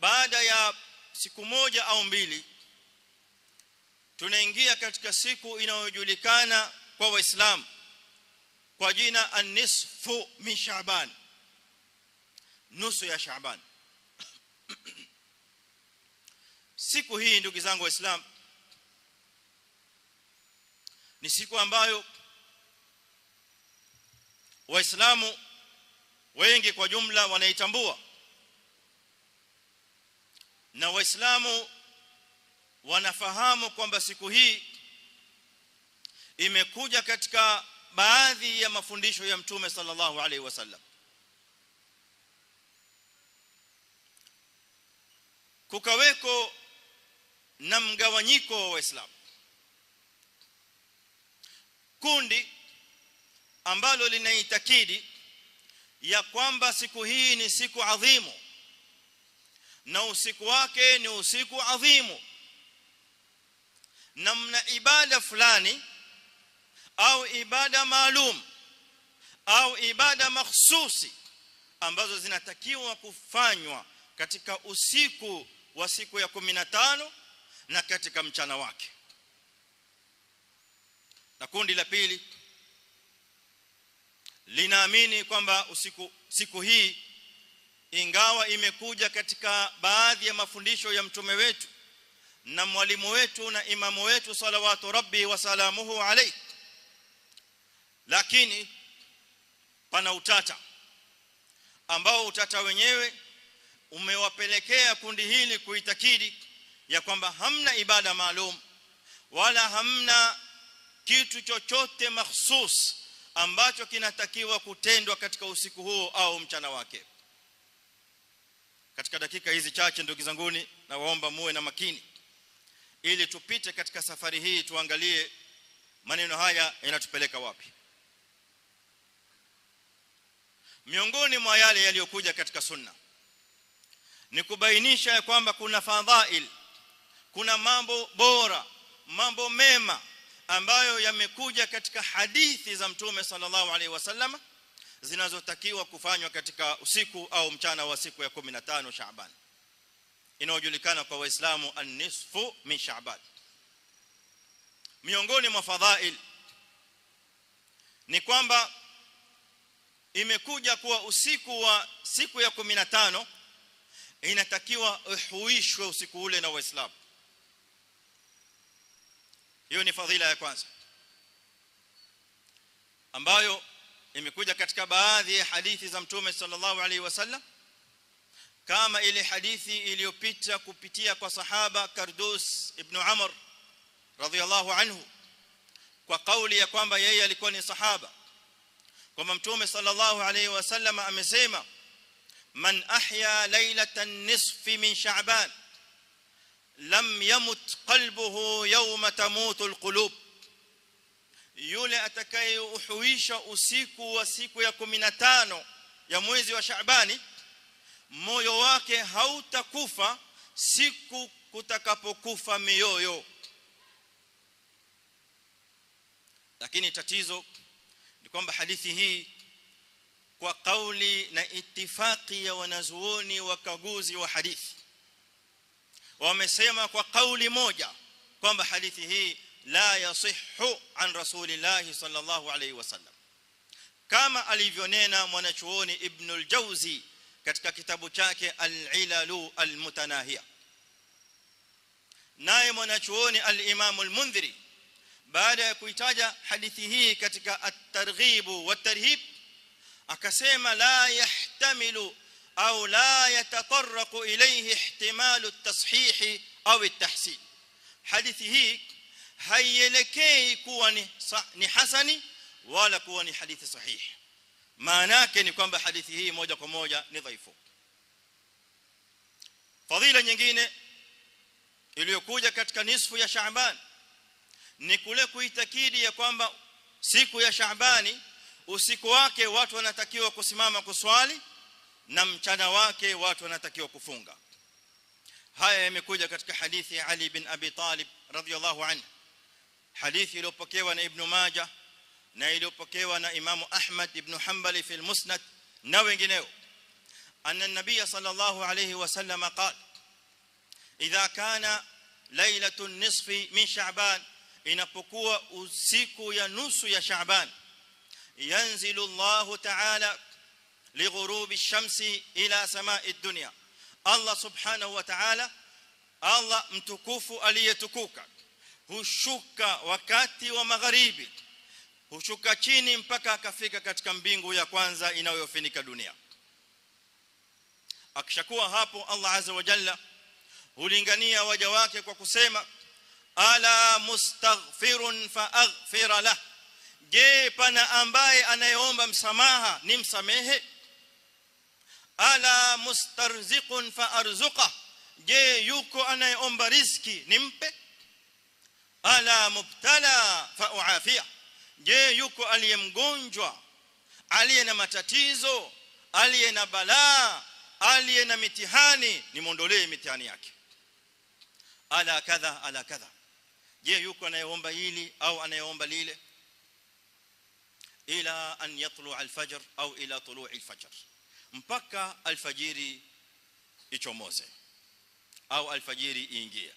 baada ya siku moja au mbili tunaingia katika siku inayojulikana kwa waislamu kwa jina an-nisfu min Shaaban nusu ya Shaaban siku hii ndugu zangu waislamu ni siku ambayo waislamu wengi kwa jumla wanaitambua na waislamu wanafahamu kwamba siku hii imekuja katika baadhi ya mafundisho ya mtume sallallahu alaihi wasallam kukaweko na mgawanyiko wa waislamu kundi ambalo linaitakidi ya kwamba siku hii ni siku adhimu na usiku wake ni usiku adhimu na mna ibada fulani au ibada maalum au ibada mahsusi ambazo zinatakiwa kufanywa katika usiku wa siku ya 15 na katika mchana wake na kundi la pili linaamini kwamba usiku siku hii ingawa imekuja katika baadhi ya mafundisho ya mtume wetu na mwalimu wetu na imamu wetu salawatu rabbi wa salamuhu alayhi lakini pana utata ambao utata wenyewe umewapelekea kundi hili kuitakidi ya kwamba hamna ibada maalum wala hamna kitu chochote mahsus ambacho kinatakiwa kutendwa katika usiku huo au mchana wake katika dakika hizi chache ndugu zanguni na waomba muwe na makini ili tupite katika safari hii tuangalie maneno haya yanatupeleka wapi miongoni mwa yale yaliyokuja katika sunna ni kubainisha ya kwamba kuna fadhail kuna mambo bora mambo mema ambayo yamekuja katika hadithi za mtume sallallahu alaihi wasallam zinazotakiwa kufanywa katika usiku au mchana wa siku ya 15 Shaaban inayojulikana kwa waislamu an-nisfu min Shaaban miongoni mwa fadhail ni kwamba imekuja kuwa usiku wa siku ya 15 inatakiwa uhuishwe usiku ule na waislamu hiyo ni fadhila ya kwanza ambayo imekuja katika baadhi ya hadithi za mtume sallallahu alaihi wasallam kama ile hadithi iliyopita kupitia kwa sahaba Kardus ibn Amr radhiyallahu anhu kwa kauli ya kwamba yeye alikuwa ni sahaba kwamba mtume sallallahu alaihi wasallam amesema man ahya laylatan nisfi min sha'ban lam yamut qalbuhu yawma tamutu alqulub yule atakayeuhuisha usiku wa siku ya 15 ya mwezi wa Shaabani moyo wake hautakufa siku kutakapokufa mioyo lakini tatizo ni kwamba hadithi hii kwa kauli na itifaki ya wanazuoni wakaguzi wa hadithi wamesema kwa kauli moja kwamba hadithi hii la yasihhu an rasulillahi sallallahu alayhi wasallam kama alivyonena mwanachuoni ibn al-jawzi katika kitabu chake al-ilalu al-mutanahiya naye mwanachuoni al-imam al-mundhiri baada ya kuitaja hadithi hii katika at-targhib wat-tarhib akasema la yahtamilu au la yatatarraqu ilayhi ihtimalu at-tashih au at-tahsin hadithi hii haielekei kuwa ni ni hasani wala kuwa ni hadithi sahihi maana yake ni kwamba hadithi hii moja kwa moja ni dhaifu fadhila nyingine iliyokuja katika nisfu ya Shaaban ni kule kuitakidi ya kwamba siku ya Shaabani usiku wake watu wanatakiwa kusimama kuswali na mchana wake watu wanatakiwa kufunga haya yamekuja katika hadithi ya Ali bin Abi Talib radhiyallahu anhu hadithi iliyopokewa na Ibn Majah na iliyopokewa na Imam Ahmad ibn Hanbali fi al-Musnad na wengineo anna an-nabiy sallallahu alayhi wasallam qala idha kana lailatun nisfi min sha'ban inapokuwa usiku ya nusu ya sha'ban yanzilu Allah ta'ala lighurubi ash-shamsi ila sama'i ad-dunya Allah subhanahu wa ta'ala Allah mtukufu aliyetukuka hushuka wakati wa magharibi hushuka chini mpaka akafika katika mbingu ya kwanza inayofunika dunia akishakuwa hapo Allah azza wa jalla hulingania waja wake kwa kusema ala mustaghfirun faaghfir lah je pana ambaye anayeomba msamaha ni msamehe ala mustarziqun faarzuqa je yuko anayeomba riziki nimpe ala mubtala fauafia je yuko aliyemgonjwa aliye na matatizo aliye na balaa aliye na mitihani nimondolee mitihani yake ala kadha ala kadha je yuko anayeomba hili au anayeomba lile ila an yatlu alfajr au ila tulu alfajr mpaka alfajiri ichomoze au alfajiri iingie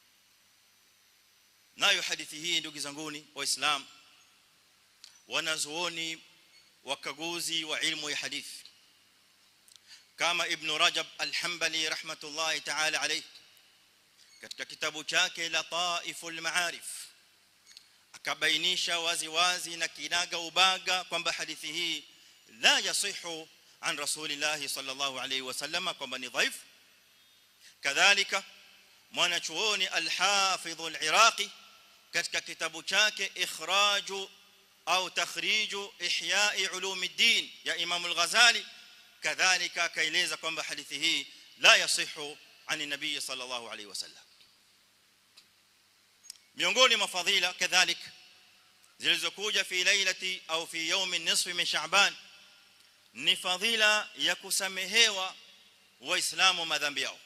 nayo hadithi hii ndugu zanguni waislamu wanazuoni wakaguzi wa ilmu ya hadithi kama ibn rajab al-hanbali rahmatullahi ta'ala alayhi katika kitabu chake lataiful maarif akabainisha wazi wazi na kinaga ubaga kwamba hadithi hii la yasihu an rasulillah sallallahu alayhi wasallam kwamba ni dhaif kadhalika mwanachuoni al-hafidh al-iraqi katika kitabu chake ikhraju au takhriju ihya'i ulumuddin ya imam al-ghazali kadhalika akaeleza kwamba hadithi hii la yasihu ani nabii sallallahu alayhi wasallam miongoni mwa fadhila kadhalika zilizokuja fi lailati au fi yawmin nisfi min sha'ban ni fadhila ya kusamehewa waislamu madhambi yao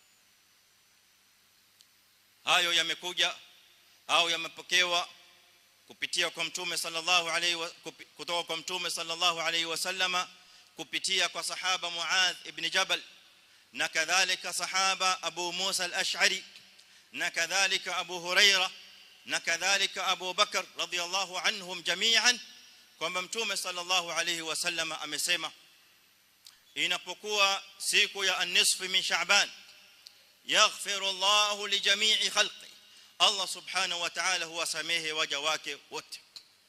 hayo yamekuja au yamepokewa kupitia kwa mtume sallallahu alayhi kutoka kwa mtume sallallahu alayhi wasallama kupitia kwa sahaba Muadh ibn Jabal na kadhalika sahaba Abu Musa al-Ash'ari na kadhalika Abu Huraira na kadhalika Abu Bakar radhiyallahu anhum jami'an kwamba mtume sallallahu alayhi wasallam amesema inapokuwa siku ya an-nisf min Sha'ban yaghfiru Allahu li jami'i khalqi Allah subhanahu wa ta'ala huwasamehe waja wake wote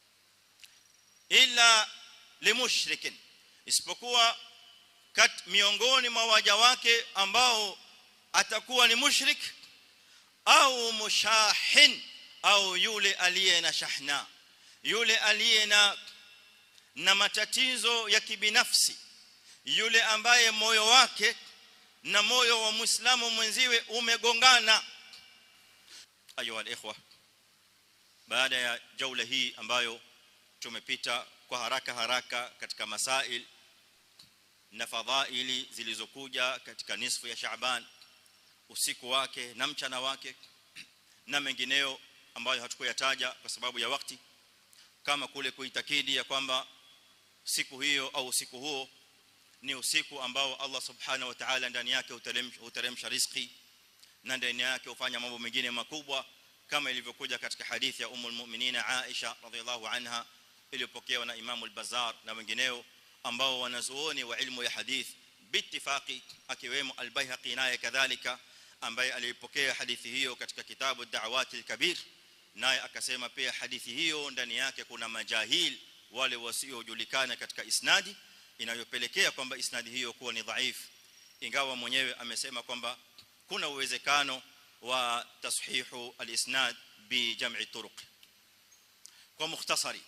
illa limushrikin isipokuwa kat miongoni mwa waja wake ambao atakuwa ni mushrik au mushahin au yule aliye na shahna yule aliye na na matatizo ya kibinafsi yule ambaye moyo wake na moyo wa muislamu mwenziwe umegongana ayu alikhwa baada ya jaula hii ambayo tumepita kwa haraka haraka katika masail na fadhaili zilizokuja katika nisfu ya Shaaban usiku wake na mchana wake na mengineo ambayo hatukuyataja kwa sababu ya wakati kama kule kuitakidi ya kwamba siku hiyo au usiku huo ni usiku ambao Allah subhanahu wa ta'ala ndani yake uteremsha riziki na ndani yake ufanya mambo mengine makubwa kama ilivyokuja katika hadithi ya ummul mu'minin Aisha radhiallahu anha iliyopokewa na Imam al-Bazzar na wengineo ambao wanazuoni wa ilmu ya hadith biittifaqi akiwemo al-Baihaqi naye kadhalika ambaye alipokea hadithi hiyo katika kitabu ad-Da'awat al-Kabir naye akasema pia hadithi hiyo ndani yake kuna majahil wale wasiojulikana katika isnadi inayopelekea kwamba isnadi hiyo kuwa ni dhaifu ingawa mwenyewe amesema kwamba kuna uwezekano wa tashihu al-isnad bi jam'i turuq kwa mukhtasari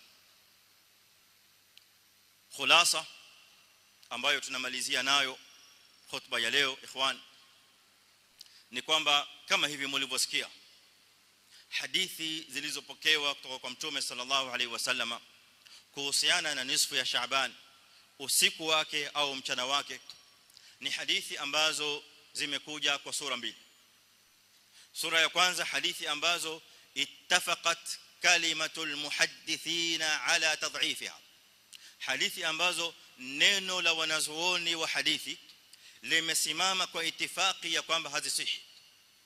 khulasa ambayo tunamalizia nayo khutba ya leo ikhwan ni kwamba kama hivi mlivyosikia hadithi zilizopokewa kutoka kwa mtume sallallahu alaihi wasallama kuhusiana na nisfu ya Shaaban usiku wake au mchana wake ni hadithi ambazo zimekuja kwa sura mbili sura ya kwanza hadithi ambazo ittafaqat kalimatul muhaddithina ala tad'ifiha hadithi ambazo neno la wanazuoni wa hadithi limesimama kwa itifaki ya kwamba hazisihi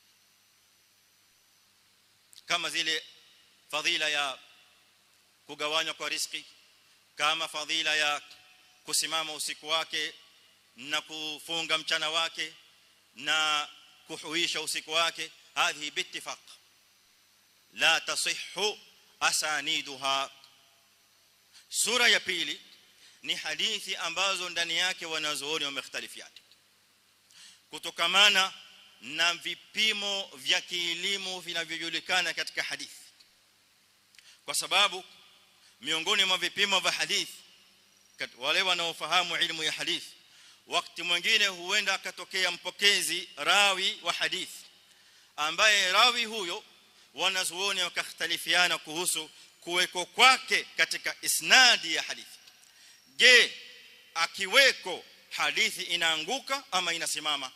kama zile fadhila ya kugawanywa kwa riziki kama fadhila ya kusimama usiku wake na kufunga mchana wake na kuhuisha usiku wake hadhi biittifaq la tasihhu asaniduha sura ya pili ni hadithi ambazo ndani yake wanazuoni wamekhtalifiana kutokamana na vipimo vya kielimu vinavyojulikana katika hadithi kwa sababu miongoni mwa vipimo vya hadithi wale wanaofahamu ilmu ya hadithi wakati mwingine huenda akatokea mpokezi rawi wa hadithi ambaye rawi huyo wanazuoni wakakhtalifiana kuhusu kuweko kwake katika isnadi ya hadithi je akiweko hadithi inaanguka ama inasimama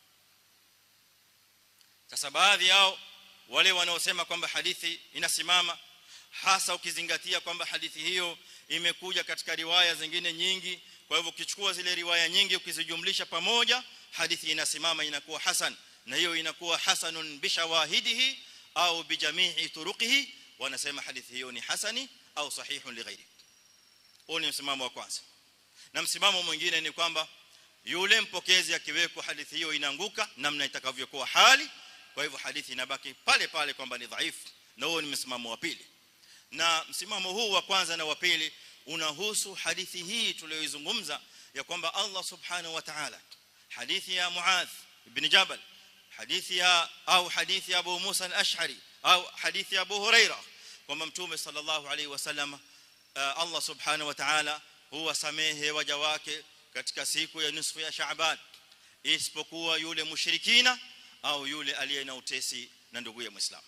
sasa baadhi yao wale wanaosema kwamba hadithi inasimama hasa ukizingatia kwamba hadithi hiyo imekuja katika riwaya zingine nyingi kwa hivyo ukichukua zile riwaya nyingi ukizijumlisha pamoja hadithi inasimama inakuwa hasan na hiyo inakuwa hasanun bishawahidihi au bijamii turuqihi wanasema hadithi hiyo ni hasani au sahihun lighairi huo ni msimamo wa kwanza na msimamo mwingine ni kwamba yule mpokezi akiwekwa hadithi hiyo inaanguka namna itakavyokuwa hali kwa hivyo hadithi inabaki pale pale kwamba ni dhaifu na huo ni msimamo wa pili na msimamo huu wa kwanza na wa pili unahusu hadithi hii tuliyoizungumza ya kwamba Allah subhanahu wa ta'ala hadithi ya Muadh ibn Jabal hadithi ya au hadithi ya Abu Musa al-Ash'ari au hadithi ya Abu Huraira kwamba mtume sallallahu alaihi wasallam Allah subhanahu wa ta'ala huwa samehe waja wake katika siku ya nusu ya Shaaban isipokuwa yule mushrikina au yule aliye na utesi na ndugu ya Muislamu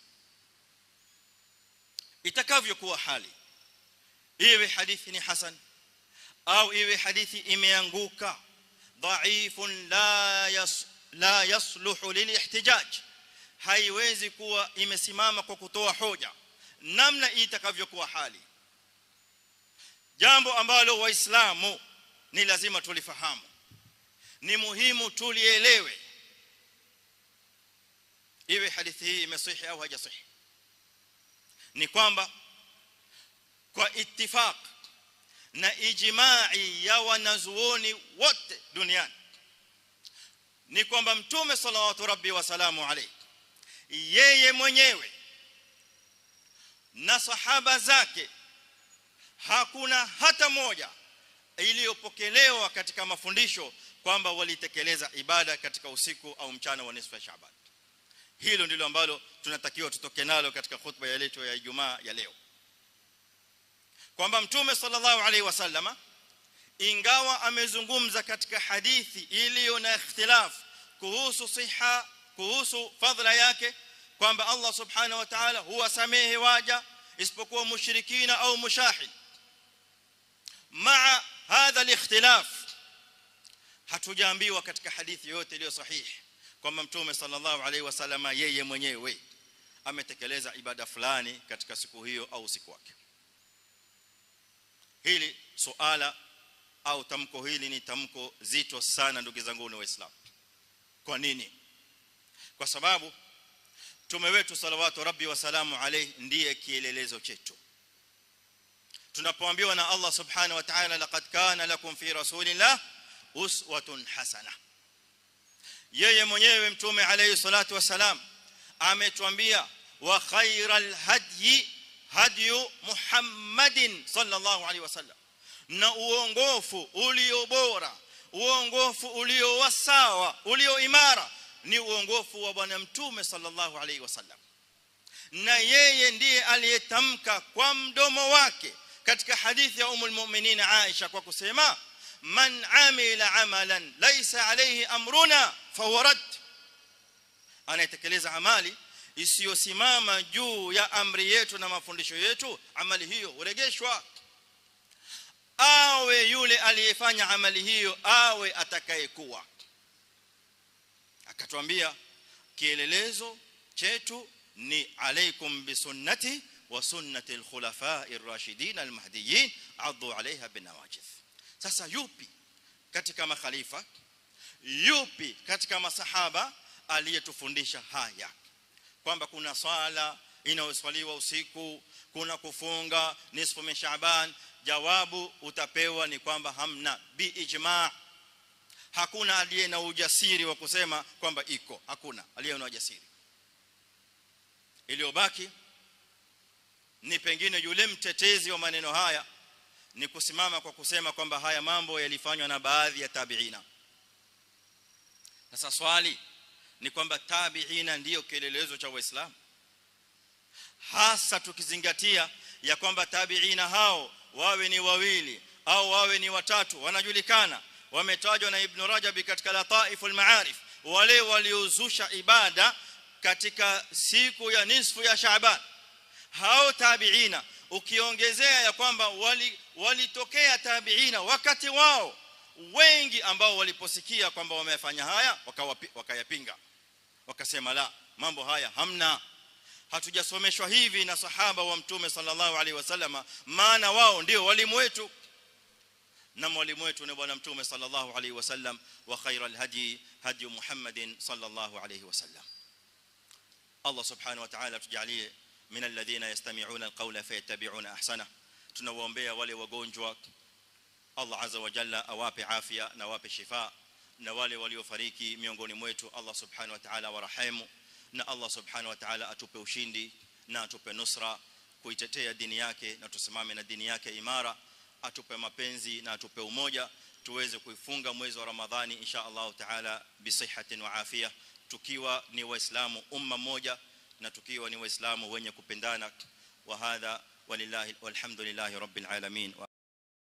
itakavyokuwa hali iwe hadithi ni hasan au iwe hadithi imeanguka dhaifun la yas la yasluhu lilihtijaj haiwezi kuwa imesimama kwa kutoa hoja namna itakavyokuwa hali jambo ambalo waislamu ni lazima tulifahamu ni muhimu tulielewe iwe hadithi hii imesihi au haijasihi ni kwamba kwa ittifaq na ijma'i ya wanazuoni wote duniani ni kwamba mtume sallallahu rabbi wa salamu alayhi yeye mwenyewe na sahaba zake hakuna hata moja iliyopokelewa katika mafundisho kwamba walitekeleza ibada katika usiku au mchana wa nisfu ya Shaaban hilo ndilo ambalo tunatakiwa tutoke nalo katika khutba ya leto ya Ijumaa ya leo kwamba mtume sallallahu alaihi wasallama ingawa amezungumza katika hadithi iliyo na ikhtilaf kuhusu siha kuhusu fadhila yake kwamba Allah subhanahu wa ta'ala huwasamehe waja isipokuwa mushrikina au mushahid maa hadha alikhtilaf hatujaambiwa katika hadithi yote iliyo sahihi kwamba mtume sallallahu alaihi wasallama yeye mwenyewe ametekeleza ibada fulani katika siku hiyo au siku wake hili suala au tamko hili ni tamko zito sana ndugu zangu ni waislamu kwa nini kwa sababu mtume wetu salawatu rabbi wa salamu alayhi ndiye kielelezo chetu tunapoambiwa na Allah subhanahu wa ta'ala laqad kana lakum fi rasulillah uswatun hasana yeye mwenyewe mtume alayhi salatu wasalam ametuambia wa khairal hadyi hadyu muhammadin sallallahu alaihi wasallam na uongofu ulio bora uongofu ulio wasawa ulio imara ni uongofu wa bwana mtume sallallahu alaihi wasallam na yeye ndiye aliyetamka kwa mdomo wake katika hadithi ya umul mu'minin Aisha kwa kusema man amila amalan laysa alayhi amruna fawarad anayetekeleza amali isiyosimama juu ya amri yetu na mafundisho yetu amali hiyo uregeshwa awe yule aliyefanya amali hiyo awe atakayekuwa akatuambia kielelezo chetu ni alaikum bisunnati wa sunnati alkhulafa'i ar-rashidin al-mahdiyyin addu 'alayha binawajidh sasa yupi katika makhalifa yupi katika masahaba aliyetufundisha haya kwamba kuna swala inayoswaliwa usiku kuna kufunga nisfu min shaaban jawabu utapewa ni kwamba hamna bi ijma hakuna aliye na ujasiri wa kusema kwamba iko hakuna aliye na ujasiri iliyobaki ni pengine yule mtetezi wa maneno haya ni kusimama kwa kusema kwamba haya mambo yalifanywa na baadhi ya tabiina sasa swali ni kwamba tabiina ndiyo kielelezo cha waislamu hasa tukizingatia ya kwamba tabiina hao wawe ni wawili au wawe ni watatu wanajulikana wametajwa na ibn rajab katika lataiful maarif wale waliozusha ibada katika siku ya nisfu ya shaaban hao tabiina ukiongezea ya kwamba walitokea wali tabiina wakati wao wengi ambao waliposikia kwamba wamefanya haya wakayapinga wakasema la mambo haya hamna hatujasomeshwa hivi na sahaba wa mtume sallallahu alaihi wasallama maana wao ndio walimu wetu na mwalimu wetu ni bwana mtume sallallahu alaihi wasallam wa khairal hadi hadi muhammadin sallallahu alaihi wasallam Allah subhanahu wa ta'ala tujalie min alladhina yastami'una alqawla fayattabi'una ahsana tunawaombea wale wagonjwa Allah azza wa jalla awape afya na awape shifa na wale waliofariki miongoni mwetu Allah subhanahu wa ta'ala warahemu na Allah subhanahu wa ta'ala atupe ushindi na atupe nusra kuitetea dini yake na tusimame na dini yake imara atupe mapenzi na atupe umoja tuweze kuifunga mwezi wa Ramadhani insha Allah ta'ala bisihatin wa afia tukiwa ni waislamu umma moja na tukiwa ni waislamu wenye kupendana wa hadha walillahi walhamdulillahi rabbil alamin